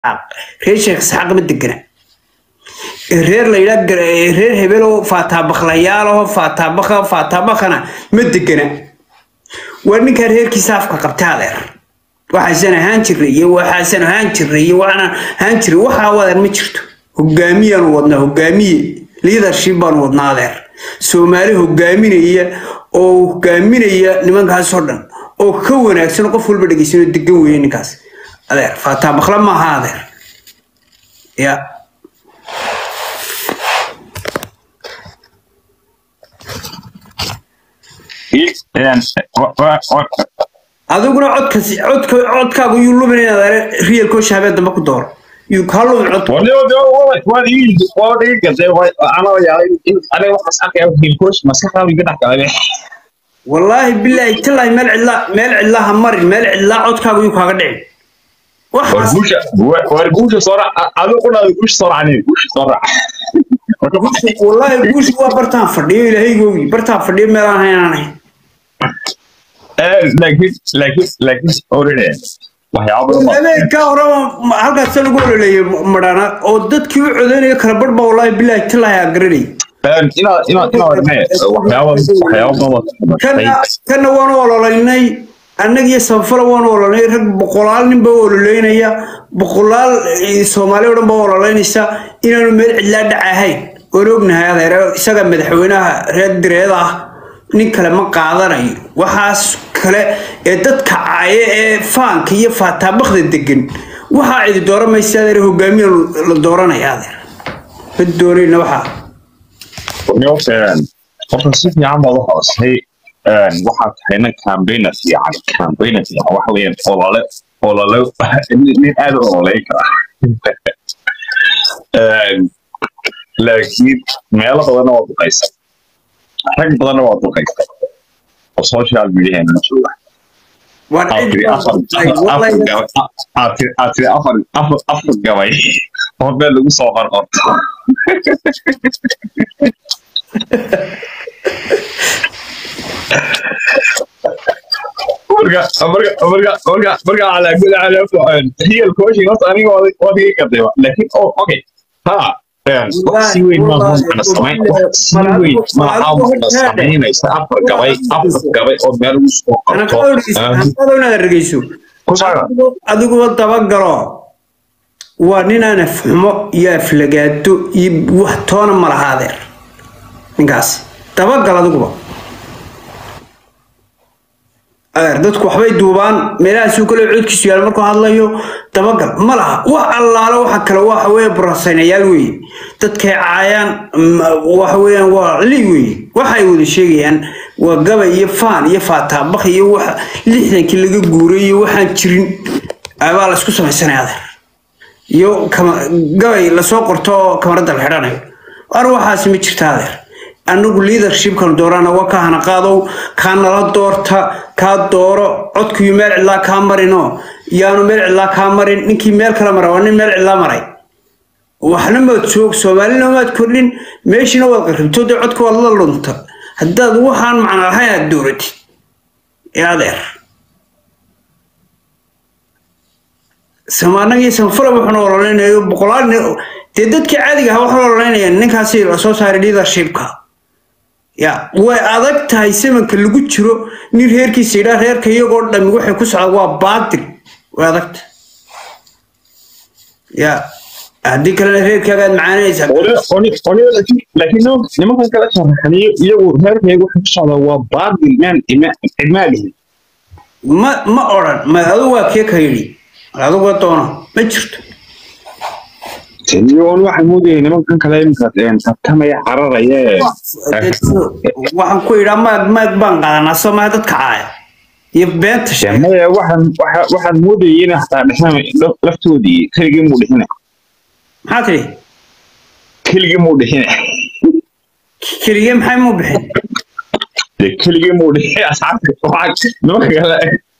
reer sheekh isxaaq ma degana reer la yidhaa reer hebeloo faataabakhlayaalaho faataabaka faataabakana ma degana waa ninkaa reerkiisa afka qabta adeer waxaasan ahaan jiray iyo waxaasan ahaan jiray iyo waxaan ahaan jiray waxaa wadan ma jirto hogaamiyaanu wadnaa hogaamiye leadership baanu wadnaa adeer soomaali hogaaminaya oo hogaaminaya nimankaasoo dhan oo ka wanaagsan qof walba dhegeysanoo degan weeye ninkaas adeer faataabakla maaha adeer ya adiguna codkasi codka codkaagu yuu lumin inaad real coach habeen dambe ku dooro yuu kaa lumin codka wallaahi bilaahi tallaahi meel cidlaa meel cidlaa ha marin meel cidlaa codkaagu yuu kaaga dhicin wallaahi guusha waa bartaan fadhiyo ilaahaygoogii bartaan fadhiyo meelaan haynaan ahayn habeenkaa horeba halkaasa lagu ololeeyay madhana oo dadkii u codeynaya kala barh baa wallaahi bilaahi tallaahi aa garanayay kana waanu ololaynay annagiyo sanfala waanu ololaynay rag boqolaal nin baa ololeynaya boqolaal soomaali o dhan baa ololeynaysa inaanu meel cidlaa dhac ahayn waan ognahay adeer isaga madaxweynaha reer direed ah nin kale ma qaadanayo waxaas kale ee dadka caaye ee faanka iyo faataabakda degan waxaa cidi dooran maysa adeer hogaamiya la dooranaya adeer ma doonayna waxaa horta si fiican baad u hoosay waxaad tahay nin campaigner fiican campaigner fiican waxa weeyaan olole olole nin aad u ololeyn kara laakiin meelo badanna waa duqaysa rag badanna waa duqaysa oo social mediaheena jooga aad tiri afar afar gabay oo meel lagu soo qorqorto marka marka marka marka marka calaa gud calaa real coaching horta aniga waa diga gadayba laakiin oh okay ha wax si weyn ma macna samayn wax si weyn ma macna samaynaysa afar gabay afar gabay oo meel lagu soo qorto inaad dhegeyso adiguba dabagalo waa ninaan afxumo iyo aflagaado iyo wax toona ma laha adeer ninkaas dabagal adiguba adeer dadku waxbay duubaan meelahaasuu kale codkiisu yaal markuu hadlayo dabagal ma laha wax allaale waxa kale waxa weeye burasaynayaal weeye dadkay caayaan waxa weeyaan waa li weeye waxay wada sheegayaan waa gabay iyo faan iyo faataabak iyo waxa lixdankii laga guuray iyo waxaan jirin baa la isku samaysanaya adeer iyo gabay lasoo qorto oo kamarada la xidhanayo ar waxaasi ma jirta adeer anagu leadershipkan doorana waa ka hana qaadow kaa nala doorta kaa dooro codkuyu meel cidlaa kaa marino yaanu meel cidlaa kaa marin ninkii meel kala mara waa nin meel cidlaa maray waxna maad joog soomaalina maad kordhin meeshiina waad qarribto dee codka waad la lunta haddaad waxaan macna lahayn aad dooratid ee adeer samaanagii sanfala wuxuuna ololeynayo boqolaal dee dadkii caadiga ahaa waxaa ololeynayaan ninkaasi lasoo saaray leadershipka ya way adag tahay samanka lagu jiro nin reerkiisa yidhaa reerka iyagoo dhami waxay ku socdaan waa baatil way adagta ya haddii kalena reerkaaga aad macaanaysaa laakiin nimankan kala sharaxaniyo iyagu reerkayga waxay ku socdaa waa baatil maan cidmaalihi ma ma odhan ma adigu waa kee ka yidhi aduga doono ma jirto iyoon waxaan moodayay nimankan kale imika tartamaya cararaya waxaan ku yidhaa maag maag baan qaadanaa somaa dadka caaya iyo beenta maya waxaan waxaan moodayay in hataa dhexan laftoodii keligii muu dhixina maxaa tidhi keligii muu dhixina keligee maxay muu bixin keligii muu dhixin asxaabta nimanka kale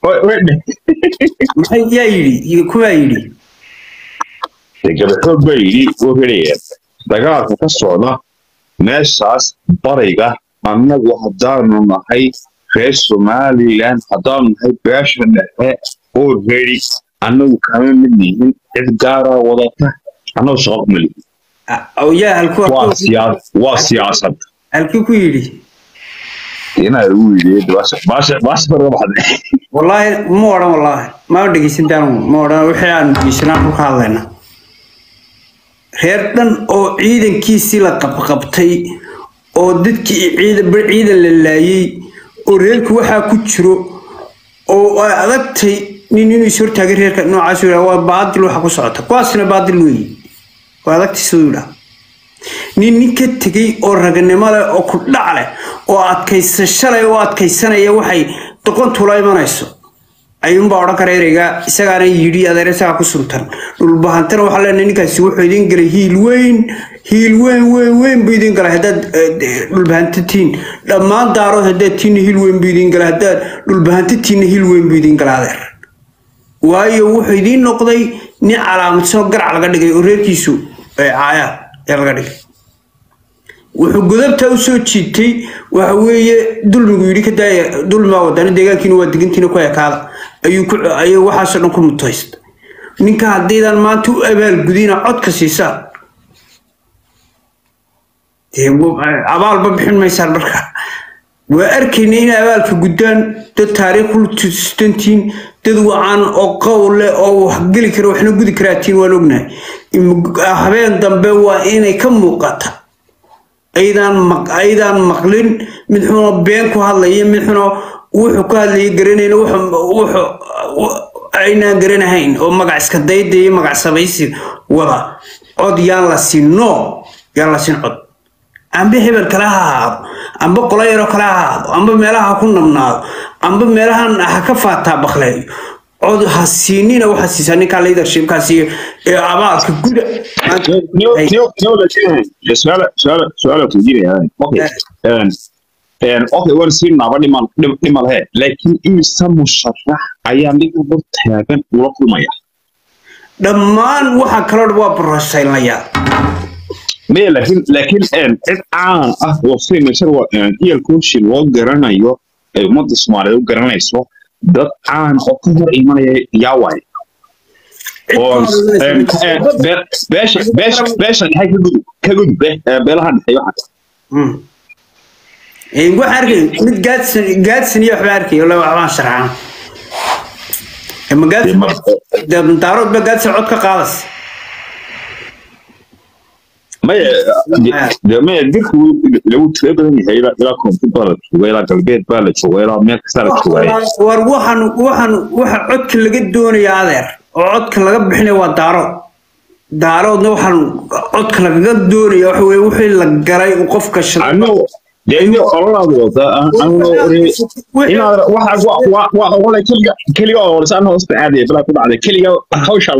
maxay yaa yidhi kuwaa yidhi gabaxoog baa yidhi oo helaya dagaalka ka socda meeshaas bariga annagu haddaanu nahay reer somalilan haddaanu nahay beesha dhexe oo redi annagu kama mid nihin cid gaara wadata annagu shaqo kuma lihin yaa halku waa siyaa waa siyaasad halkii ku yidhi inaa ugu yidhi baasha baasha baasha farga baxday wallaahi ma odhan wallaahi ma dhegeysantaan ma odhan wixii aan dhegeysanaan ku ka hadlayna reer dhan oo ciidankiisii la qabqabtay oo dadkii ciidan bar ciidan la laayay oo reerku waxaa ku jiro oo ay adagtay nin inuu is hortaagay reerka noocaas yidhaa waa baadil waxa ku socota kuwaasna baadil weeye waa adagtay siduu yidhaa nin nin ka tegey oo raganimo leh oo ku dhac leh oo adkaysasho leh oo adkaysanaya waxay doqontula imanayso ayuunbaa odhan kara ereyga isagaana yidhi adeer isagaa ku suntan dhulbahantana waxaa leenahay ninkaasi wuxuu idin galay hiil weyn hiil weyn weyn weyn buu idin galay haddaad dhulbahanta tihiin dhammaan daarood haddaad tihiinna hiil weyn buu idin galay haddaad dhulbahanta tihiinna hiil weyn buu idin galay adeer waayo wuxuu idiin noqday nin calaamadsanoo garac laga dhigay oo reerkiisu caaya ee laga dhigay wuxuu godabta u soo jiitay waxa weeye dulmigu yidhi ka daaya dulmigaa wadana deegaankiina waa degantiina ku ekaada ayuu ku ayuu waxaasoo dhan ku mutaysta ninka haddaydan maanta u abaalgudina codka siisaan dee abaalba bixin maysaan marka waa arkayna inay abaalka guddaan dad taariikh u tustantiin dad wacan oo qowl leh oo wax geli kara waxna gudi karaatiin waan ognahay habeen dambe waa inay ka muuqata aydaan maq aydaan maqlin mid xunoo been ku hadlaya mid xunoo wuxuu ku hadlaya garanayna wuxuu aynaan garanahayn oo magac iska dayda iyo magac sabaysi wada cod yaan la siin no yaan la siin cod amba hebel kale ha ahaado amba qolo yaroo kale ha ahaado amba meelaha ha ku nabnaado amba meelahan ha ka faataa bakleeyo cod ha siinina waxaa siisaa ninkaa leadershipkaasi ee abaalka guda su-aala weydiinaya okay okay waan sii naaba dhimal dhimal he laakiin imise musharax ayaa ninka hor taagan ula kulmaya dhammaan waxaa kaloo waa borosaynayaa maya laakiin laakiin cid caan ah oo signature iyalkooshi loo garanayo ay ummadda soomaaliyeed u garanayso dad caan oo ka hor imanaya yaa waaye oo beesha beesha beesha dhexe ka gudub ka gudub beelaha dhexe waxa waxaan arkay mid gaadsan gaadsan iyo waxbaa arkay wala waxbaan sharxan ma gaadsan daarood ba gaadsan cod ka qaadas maya de maya dirku lagu tira badan yahay ilaa ilaa koonfur baa la jooga ilaa galbeed baa la jooga ilaa meel kastaa la joogaay war waxaan waxaan waxa codka laga doonaya adeer oo codka laga bixinaya waa daarood daaroodna waxaan codka lagaga doonaya waxa weye wixii la galay uu qofka dee ololaad wada inaad waxa waa ogole keliga keliga oo orsan hoosta aadaya bilaa ku dhacday keliga hawsha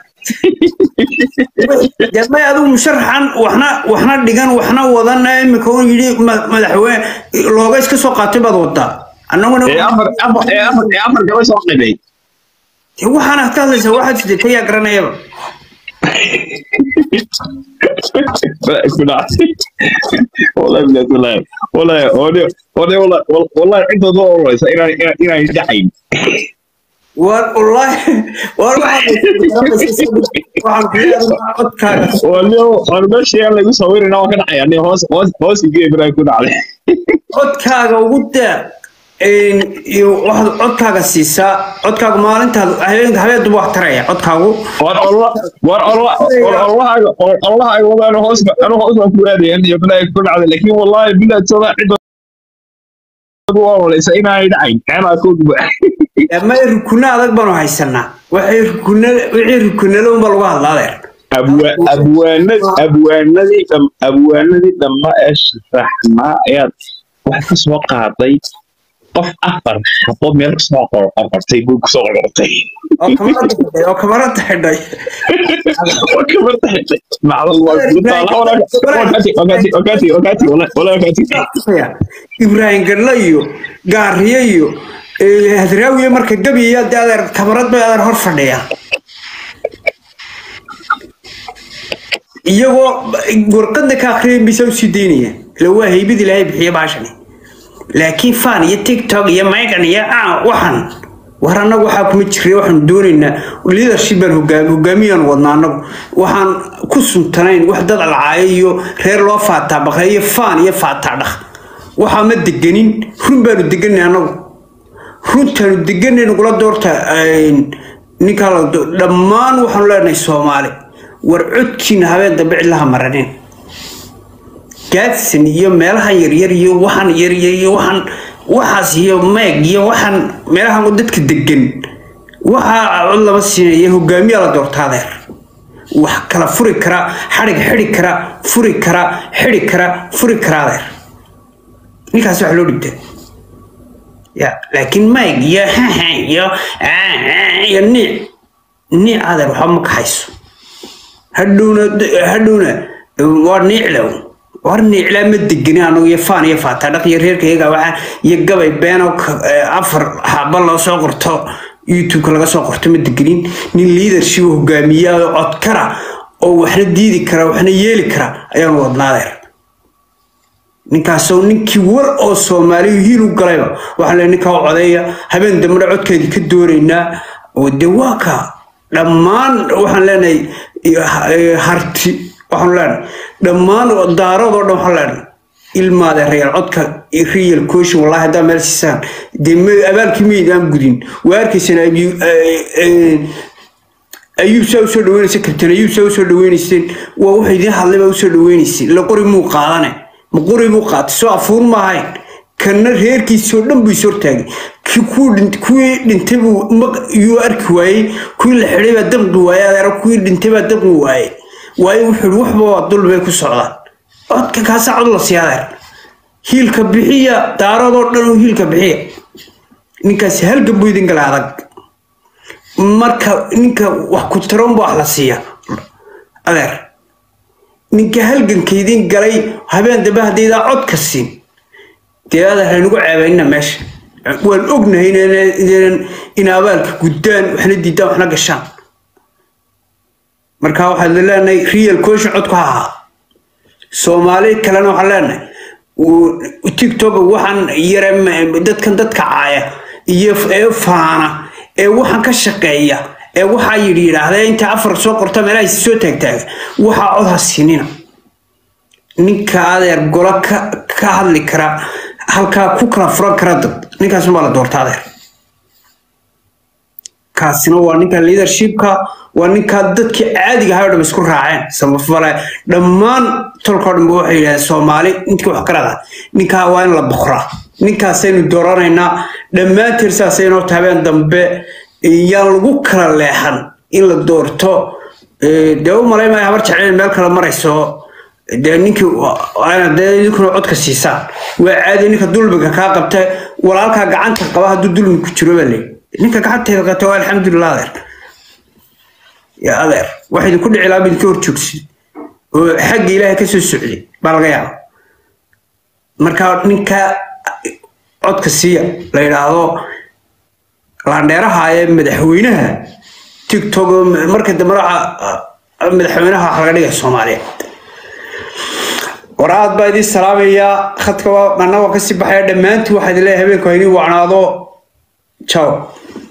may adigu musharaxan waxna waxna dhigan waxna wadana imika un yidhi madaxweyne looga iska soo qaatay baad wadaa annaguna afar gaba soo qibay waxaana ka hadlaysaa waxaad sidee yaa garanayaba والله بلاد والله والله والله والله والله عنده دور والله إنا إنا يدعين والله والله والله أنا ماشي أنا يقول صوري أنا وكان يعني هوس هوس هوس يجي بلا يكون عليه codkaaga ugu daa waxaad codkaaga siisaa codkaaga maalintaad habeenka habeenduba wax taraya codkaagu war allah war allah war allah war allah ay wada ana hoos ana hoos ku aaday in bala ku dhacday laakiin wallahi bilaa tada cid waa walaysa inay dhacayn ana ku ma rukuna adag baanu haysanaa waxay rukuna wixii rukunada unba lagu hadlaa adeer abwaanadii abwaanadii abwaanadii dhamma ee sharaxnaa ayaad wax ka soo qaaday qof afar xabo meel kasoo qorqortay buu kusoo qorqortay oo kamarada xidhay oo kamarada xidhay macdal waa ibraahim gadla iyo gaariye iyo hadraawiye marka gabiya de adeer kamarad bay adeer hor fadhiya iyagoo warqadna ka akhriyan bisa usii daynaya ila waa haybad ilaahay bixiya baashani laakiin fan iyo tiktok iyo megan iyo waxan war annagu waxaa kuma jiray waxaanu doonaynaa leadership baan hogaami hogaamiyaan wadnaa annagu waxaan ku suntanayn wax dad alcaayo iyo reer loo faataa baqay iyo faan iyo faataa dhaq waxaa ma deganin run baanu deganay annagu runtaanu deganay nagula doorta ninkaa la dhammaan waxaanu leenahay soomaali war codkiina habeen dambe cidlaha maranin gaadsan iyo meelaha yaryar iyo waxaan yaryar iyo waxaan waxaas iyo meeg iyo waxaan meelahan dadka degan waxaa cod lama siinaya hogaamiyaa la doorta adeer wax kala furi kara xadhig xidi kara furi kara xidi kara furi kara adeer ninkaas wax loo dhigta ya laakiin meeg iyo iyo iyo niic niic adeer waxba ma kaxayso hadhowna hadhowna waa niiclow war niiclaa ma degani anagu iyo faan iyo faata dhaq iyo reerka iyaga waxaa iyo gabay beeno afar xaba loo soo qorto youtube-ka laga soo qorto ma deganin nin leadership hogaamiya oo codkara oo waxna diidi kara waxna yeeli kara ayaanu wadnaadeer ninkaasoo ninkii war oo soomaaliyu hiil u galayba waxaan leeyahay ninkaa codeeya habeen dambena codkeedii ka doonaynaa oo dee waa ka dhammaan waxaan leenahay harti waxaanu leenahay dhammaan daaradoo dhan waxaan leenahay ilmaade reer codka real coaching wallahi haddaa meel siisaan dee abaalkii meydaan gudin waa arkaysaan ayuub saa usoo dhaweynaysa kabtan ayuub saa usoo dhaweynayseen waa wuxuu idiin hadlay baa usoo dhaweynaysay la qori muu qaadane ma qori muu qaatay soo afuur ma ahayn kana reerkiisoo dhan buu is hortaagay kuwii dhintay buu yuu arki waayey kuwii la xidhay baa damqi waayey adeero kuwii dhintay baa damqi waayey waayo wuxuu yihi waxba waa dul bay ku socdaan codka kaasaa cod la sii adeer hiilka bixiya daaradoo dhan uu hiilka bixiya ninkaas halga buu idin gala adag marka ninka wax ku taron ba wax la siiya adeer ninka halganka idin galay habeen dambe haddaydaa codka siin dee adeer haynagu ceebaynina meesha waan ognahay in abaalka guddaan waxna diidaan waxna gashaan marka waxaad leenahay real coaching codku ha ahaa soomaali kalena waxaan leenahay tiktok waxaan yare dadkan dadka caaya iyo ee faana ee waxaan ka shaqeeya ee waxaa yidhi yidhaahda inta afar soo qorta meelaha soo taagtaaga waxaa cod ha siinina ninka adeer golo ka hadli kara halkaa ku kala furan kara dad ninkaasna baa la doorta adeer kaasina waa ninka leadershipka waa ninkaa dadkii caadiga ahay o dham isku raaceen samafale dhammaan tolkao dhanba waxay yidhahdeen soomaali ninkii wax karada ninkaa waa in la boqraa ninkaasaynu dooranaynaa dhammaanteen saasaynoo habeen dambe yaan lagu kala leexan in la doorto dee u malay maya habar jecel meel kale marayso dee ninkii dee idinkuna codka siisaan waa caadi ninka dulmiga kaa qabta walaalkaa gacanta qaba hadduu dulmi ku jiro baa leeyi ninka gacanteeda qabta waa alxamdulilah adeer ya adeer wax idinku dhici lahaa idinka hor joogsid oo xagga ilaahay kasoo socday baa laga yaaba marka ninka codka siiya la yidhaahdo laandheeraha ee madaxweynaha tiktok marka dambe madaxweynaha wax laga dhigaya soomaaliya war aad baa idiin salaamayaa khadka anagoo kasii baxaya dhammaantii waxaa idin leeyahay habeenku ha idiin wacnaado ciao